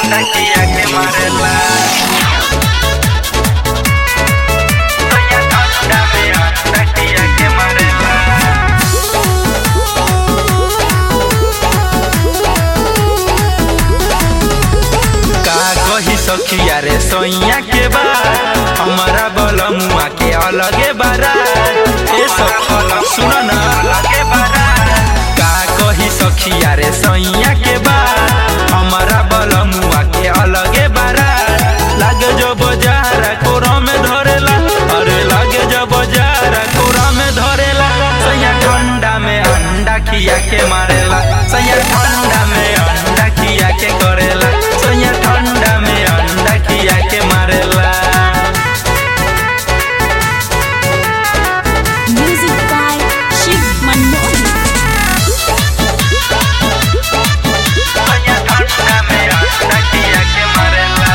अंडा खिया के मारेला सैया ठंडा में अंडा खिया के मारेला का कही सखिया रे सैया के बाद हमारा बलमुआ के अलगे बारा ए सखी सुन न अलगे बारा का कही सखिया रे सैया के बाद हमारा बलमुआ के अलगे बारा लागे जो बजारा कोरा में धरेला अरे लागे जो बजारा कोरा में धरेला सैया ठंडा में अंडा खिया के मारेला सैया ठंडा में अंडा खिया के करेला सैया ठंडा में अंडा खिया के मारेला Music by Shiv Manmohan. सैया ठंडा में अंडा खिया के मारेला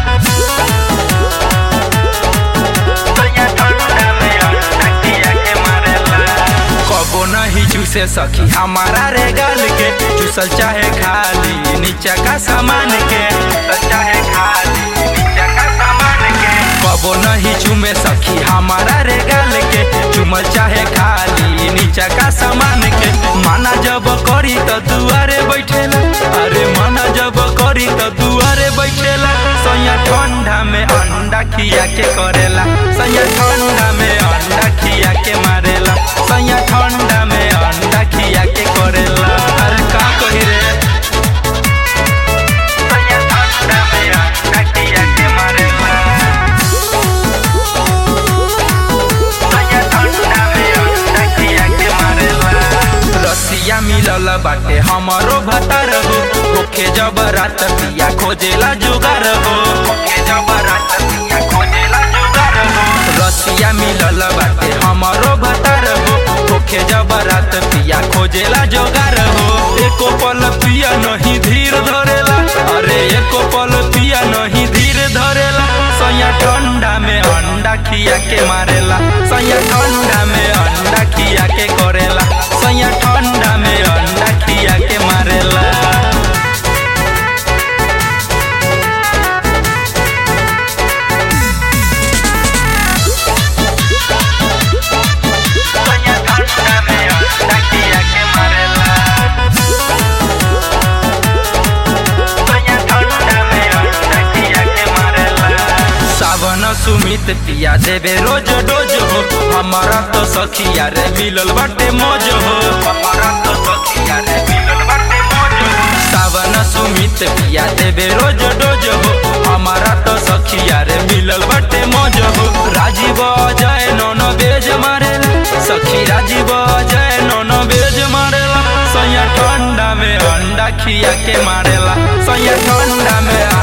सैया ठंडा में अंडा खिया के मारेला कबो नहीं चूसे सखी हमारा रे गाल के चूसल चाहे खाली नीचा का सामान के चूसल चाहे खाली नीचा का सामान के कबो नहीं चूमे सखी हमारा रे गाल के चुमल चाहे खाली नीचा का सामान के माना जब करी तो दुआरे बैठेला अरे माना जब करी तो दुआरे बैठेला सैया ठंडा में अंडा खिया के करेला सैया ठंडा में अंडा खिया के मारेला सैया ठंडा में अंडा खिया के करेला अरे का कही रे सैया ठंडा में अंडा खिया के मारेला सैया ठंडा में अंडा खिया के मारेला रसिया मिलल बाटे हमरो भतार हो ओखे जब रात पिया खोजेला जुगार हो ओखे जब रात पिया खोजेला जुगार हो रसिया मिलल बाटे हमरो भतार हो ओखे जब रात पिया खोजेला जुगार हो एको पल पिया नहीं धीर धरेला अरे एको पल पिया नहीं धीर धरेला सैया ठंडा में अंडा खिया के मारेला सैया ठंडा में अंडा खिया के करेला सैया ठंडा में अंडा खिया के मारेला सैया ठंडा में अंडा खिया के मारेला सैया ठंडा में अंडा खिया के मारेला सावन सुमित पिया देवे रोज डोज हो हमारा तो सखिया रे मिलल बाटे मौज हो हमारा तो सखिया रे मिलल बाटे मौज हो सावन सुमित पिया देवे रोज डोज हो हमारा तो सखिया रे मिलल बाटे मौज हो राजीव जय नौन बेज मारेला सखी राजीव जय नौन बेज मारेला सैया ठंडा में अंडा खिया के मारेला सैया ठंडा में